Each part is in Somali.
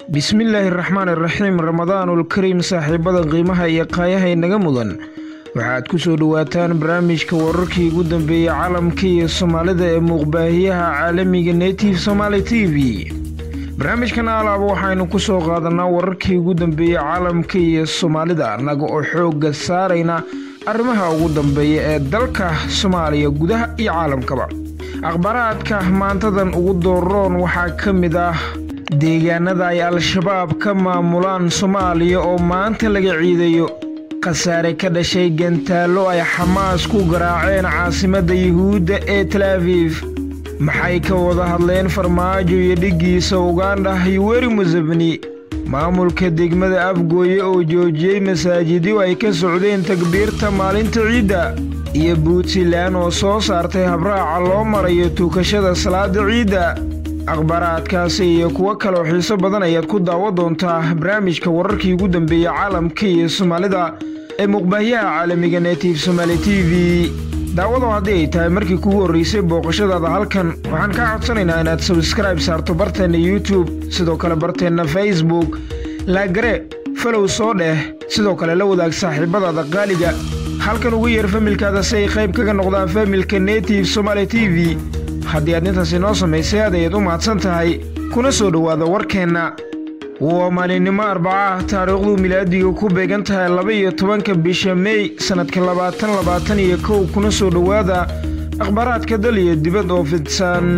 bismillaahi raxmaan iraxiim ramadaanul kariim saaxiibada qiimaha iyo qaayaha inaga mudan waxaad ku soo dhowaataan barnaamijka wararkii ugu dambeeyey caalamka iyo soomaalida ee muuqbaahiyaha caalamiga netive somaali t v barnaamijkan alaaba waxaynu ku soo qaadanaa wararkii ugu dambeeyey caalamka iyo soomaalida annaga oo xoogga saarayna arrimaha ugu dambeeya ee dalka soomaaliya gudaha iyo caalamkaba akhbaaraadka maantadan ugu dooroon waxaa ka mid ah deegaanada ay al-shabaab ka maamulaan soomaaliya oo maanta laga ciidayo khasaare ka dhashay gantaallo ay xamaas ku garaaceen caasimadda yuhuudda ee talaafiif maxay ka wada hadleen farmaajo iyo dhiggiisa ugandha yuweri museveni maamulka degmada afgooye oo joojiyey masaajidyo ay ka socdeen takbiirta maalinta ciidda iyo puntland oo soo saartay habraaca loo marayo tukashada salaada ciidda akhbaaraadkaasi iyo kuwo kaleoo xiiso badan ayaad ku daawa doontaa barnaamijka wararkii ugu dambeeyey caalamka iyo soomaalida ee muuqbaahiyaha caalamiga netive somaali t v daawado haddii ay tahay markii kugu horraysay booqashadaada halkan waxaan kaa codsanaynaa inaad sabskraibe saarto barteenna youtube sidoo kale barteenna facebook laagare falow soo dheh sidoo kale la wadaag saaxiibadaada qaaliga halkan ugu yeer familkaada si ay qayb kaga noqdaan familka netive somaali t v haddii aad intaas inoo samaysay aad ayaad u mahadsan tahay kuna soo dhowaada warkeenna waa maalinimo arbacaah taariikhdu milaadiga ku beegan tahay laba-iyo tobanka bisha mey sannadka labaatan labaatan iyo kow kuna soo dhowaada akhbaaraadka dal iyo dibad oo fidsan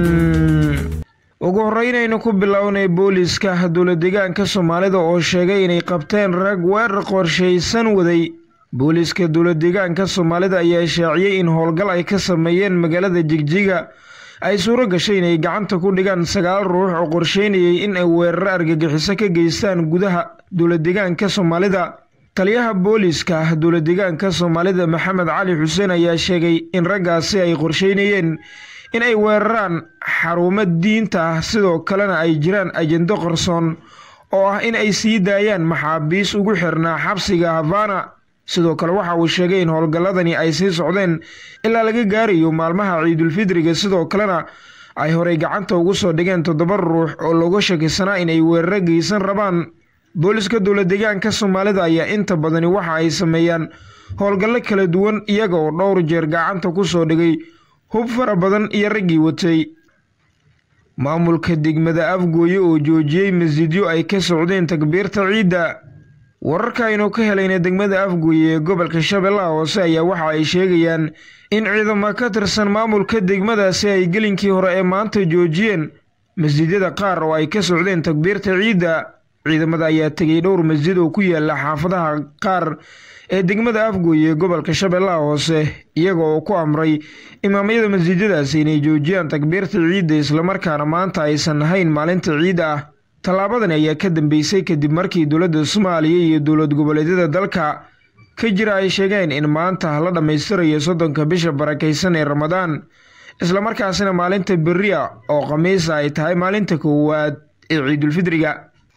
ugu horreynaynu ku bilownay booliiska dowladeegaanka soomaalida oo sheegay inay qabteen rag weerar qorshaysan waday booliiska dowladeegaanka soomaalida ayaa shaaciyey in howlgal ay ka sameeyeen magaalada jigjiga ay suuro gashay inay gacanta ku dhigaan sagaal ruux oo qorsheynayay in ay weeraro argagixiso ka geystaan gudaha dowladeegaanka soomaalida taliyaha booliiska dowladeegaanka soomaalida maxamed cali xuseen ayaa sheegay in raggaasi ay qorsheynayeen in ay weeraraan xarumo diinta ah sidoo kalena ay jiraan ajendo qarsoon oo ah in ay sii daayaan maxaabiis ugu xirnaa xabsiga havana sidoo kale waxa uu sheegay in howlgalladani ay sii socdeen ilaa laga gaarayo maalmaha ciidulfidriga sidoo kalena ay horey gacanta ugu soo dhigeen toddoba ruux oo looga shakisanaa inay weeraro geysan rabaan booliska dowladeegaanka soomaalida ayaa inta badani waxa ay sameeyaan howlgallo kala duwan iyaga oo dhowr jeer gacanta ku soo dhigay hub fara badan iyo raggii watay maamulka degmada afgooye oo joojiyey masjidyo ay ka socdeen takbiirta ciidda wararka aynu ka helayna degmada afgooye ee gobolka shabeellaha hoose ayaa waxa ay sheegayaan in ciidamo ka tirsan maamulka degmadaasi ay gelinkii hore ee maanta joojiyeen masjidyada qaar oo ay ka socdeen takbiirta ciidda ciidamada ayaa tegay dhowr masjid oo ku yaala xaafadaha qaar ee degmada afgooye ee gobolka shabeellaha hoose iyaga oo ku amray imaamyada masjidyadaasi inay joojiyaan takbiirta ciidda islamarkaana maanta aysan ahayn maalinta ciidda ah tallaabadani ayaa ka dambeysay kadib markii dowladda soomaaliya iyo dowlad goboleedyada dalka ka jira ay sheegeen in maanta la dhammaystirayo soddonka bisha barakaysan ee ramadaan islamarkaasina maalinta berria oo khamiisa ay tahay maalinta koowaad ee ciidulfidriga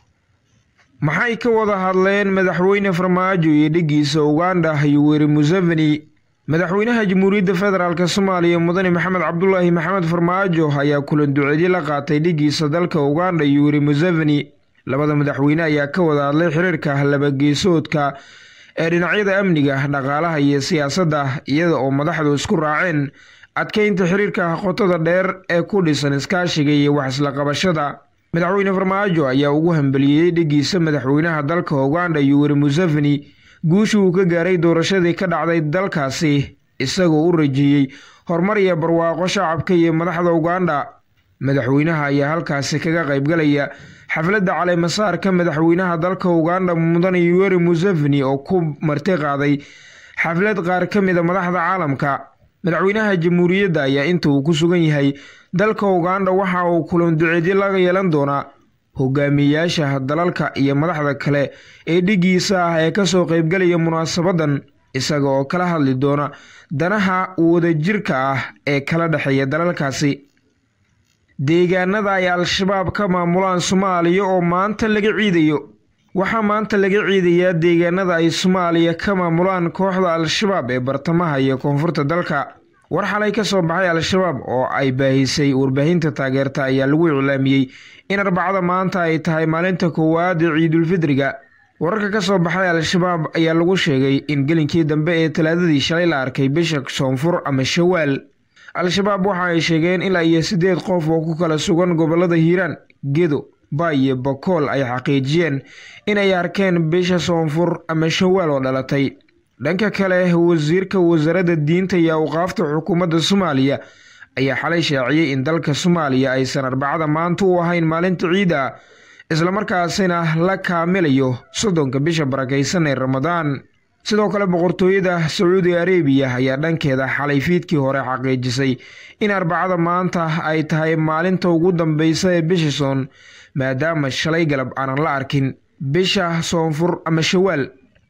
maxay ka wada hadleen madaxweyne farmaajo iyo dhiggiisa ugandha yuweri museveni madaxweynaha jamhuuriyadda federaalk soomaaliya mudane maxamed cabdulaahi maxamed farmaajo ayaa kulan duceedyo la qaatay dhiggiisa dalka ugandha yuweri museveni labada madaxweyne ayaa ka wada hadlay xiriirka labageesoodka ee dhinacyada amniga dhaqaalaha iyo siyaasadda iyada oo madaxdu isku raaceen adkeynta xiriirka qotada dheer ee ku dhisan iskaashiga iyo wax isla qabashada madaxweyne farmaajo ayaa ugu hambeliyey dhiggiisa madaxweynaha dalka ugandha yuweri museveni guusha uu ka gaaray doorashadii ka dhacday dalkaasi isagoo u rajeeyey horumar iyo barwaaqo shacabka iyo madaxda ugandha madaxweynaha ayaa halkaasi kaga qaybgalaya xafladda caleemasaarka madaxweynaha dalka ugandha mudane yuweri museveni oo ku marti qaaday xaflad qaar ka mida madaxda caalamka madaxweynaha jamhuuriyadda ayaa inta uu ku sugan yahay dalka ugandha waxa uu kulan duceedyo laga yeelan doonaa hogaamiyeyaasha dalalka iyo madaxda kale ee dhiggiisa ah ee kasoo qaybgalaya munaasabadan isaga oo kala hadli doona danaha wadajirka ah ee kala dhexeeya dalalkaasi deegaanada ay al-shabaab ka maamulaan soomaaliya oo maanta laga ciidayo waxaa maanta laga ciidayaa deegaanada ay soomaaliya ka maamulaan kooxda al-shabaab ee bartamaha iyo koonfurta dalka war xalay ka soo baxay al-shabaab oo ay baahisay warbaahinta taageerta ayaa lagu iclaamiyey in arbacada maanta ay tahay maalinta koowaad ee ciidulfidriga wararka ka soo baxay al-shabaab ayaa lagu sheegay in gelinkii dambe ee talaadadii shalay la arkay bisha soonfur ama shawaal al-shabaab waxa ay sheegeen ilaa iyo siddeed qof oo ku kala sugan gobolada hiiraan gedo baay iyo bakool ay xaqiijiyeen inay arkeen bisha soonfur ama shawaal oo dhalatay dhanka kale wasiirka wasaaradda diinta iyo awqaafta xukuumadda soomaaliya ayaa xalay shaaciyey in dalka soomaaliya aysan arbacada maanta u ahayn maalinta ciid ah islamarkaasina la kaamilayo soddonka bisha barakaysan ee ramadaan sidoo kale boqortooyada sacuudi arabiya ayaa dhankeeda xalay fiidkii hore xaqiijisay in arbacada maanta ay tahay maalinta ugu dambeysa ee bisha soon maadaama shalay galab aanan la arkin bisha soonfur ama shawaal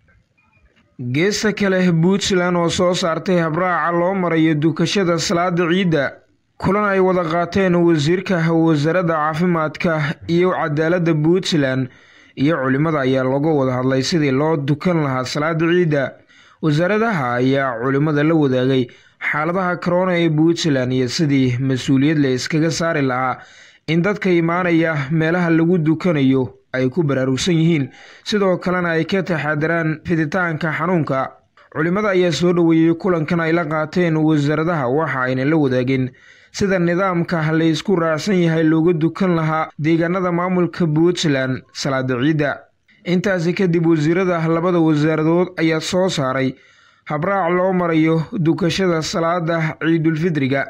geesta kale puntland oo soo saartay habraaca loo marayo dukashada salaada ciidda kulan ay wada qaateen wasiirka wasaaradda caafimaadka iyo cadaaladda puntland iyo culimada ayaa looga wada hadlay sidii loo dukan lahaa salaada ciidda wasaaradaha ayaa culimada la wadaagay xaaladaha corona ee puntland iyo sidii mas-uuliyad la iskaga saari lahaa in dadka imaanaya meelaha lagu dukanayo ay ku baraarugsan yihiin sidoo kalena ay ka taxaadaraan fiditaanka xanuunka culimada ayaa soo dhoweeyey kulankan ay la qaateen wasaaradaha waxa ayna la wadaageen sida nidaamka la isku raacsan yahay looga dukan lahaa deegaanada maamulka puntland salaada ciidda intaasi kadib wasiirada labada wasaaradood ayaa soo saaray habraac loo marayo dukashada salaada ciidulfidriga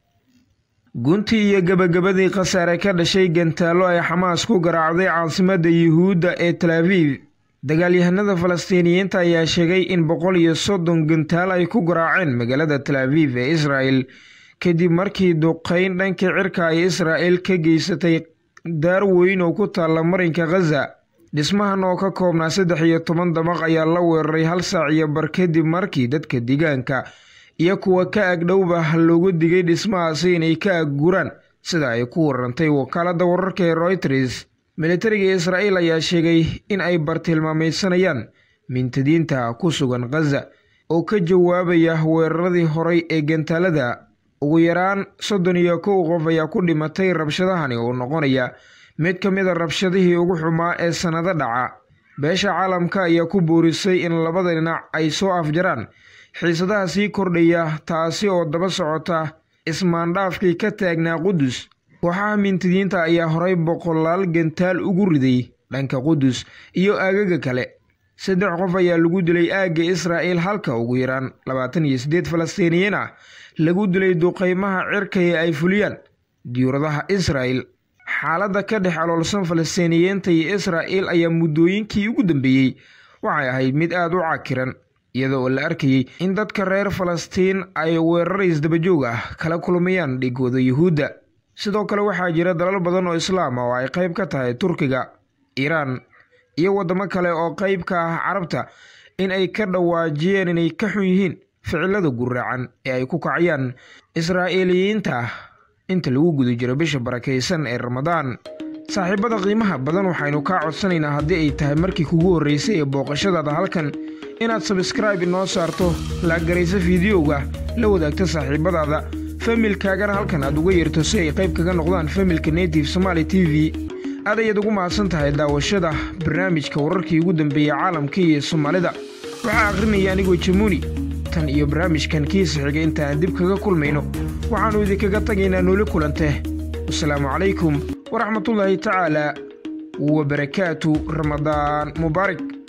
guntii iyo gabagabadii khasaare ka dhashay gantaallo ay xamaas ku garaacday caasimadda yuhuudda ee talaabiib dagaalyahanada falastiiniyiinta ayaa sheegay in boqol iyo soddon gantaal ay ku garaaceen magaalada talaabiib ee israel kadib markii duqeyn dhanka cirka ay israel ka geysatay daar weyn oo ku taalla marinka khaza dhismahan oo ka koobnaa saddex iyo toban dabaq ayaa la weeraray hal saac iyo bar kadib markii dadka deegaanka iyo kuwa ka agdhowba loogu digay dhismahaasi inay ka agguraan sida ay ku warantay wakaaladda wararka ee royters militariga israel ayaa sheegay in ay bartilmaamaysanayaan mintadiinta ku sugan khaza oo ka jawaabaya weeraradii horay ee gantaalada ugu yaraan soddon iyo kow qof ayaa ku dhimatay rabshadahani oo noqonaya mid ka mid a rabshadihii ugu xumaa ee sannado dhaca beesha caalamka ayaa ku boorisay in labada dhinac ay soo afjaraan xiisadaha sii kordhaya taasi oo daba socota ismaandhaafkii ka taagnaa qudus kooxaha mintidiinta ayaa horay boqolaal gantaal ugu riday dhanka qudus iyo aagaga kale saddex qof ayaa lagu dilay aagga israa'el halka ugu yaraan labaatan iyo siddeed falastiiniyiin ah lagu dilay duqeymaha cirka ee ay fuliyaan diyuuradaha israel xaaladda ka dhex aloolsan falastiiniyiinta iyo israa'el ayaa muddooyinkii ugu dambeeyey waxay ahayd mid aada u cakiran iyada oo la arkayey in dadka reer falastiin ay weerar isdabajoog ah kala kulmayaan dhigooda yuhuudda sidoo kale waxaa jira dalal badan oo islaam ah oo ay qayb ka tahay turkiga iiraan iyo waddamo kale oo qayb ka ah carabta in ay ka dhawaajiyeen inay ka xun yihiin ficilada guraacan ee ay ku kacayaan israa'iiliyiinta inta lagu guda jiro bisha barakaysan ee ramadaan saaxiibada qiimaha badan waxaynu kaa codsanaynaa haddii ay tahay markii kugu horraysay ee booqashadaada halkan inaad sabskraibe inoo saarto laagarayso fideoga la wadaagta saaxiibadaada familkaagana halkan aad uga yeerto si ay qayb kaga noqdaan familka native somaali t v aad ayaad ugu mahadsan tahay daawashada barnaamijka wararkii ugu dambeeyey caalamka iyo soomaalida waxaa akhrinaya anigoo jamuuni tan iyo barnaamijkan kiisa xiga inta aan dib kaga kulmayno waxaannu idinkaga tagaynaa nooli kulante wasalaamu calaykum waraxmatullaahi tacaala wabarakaatu ramadaan mubaarak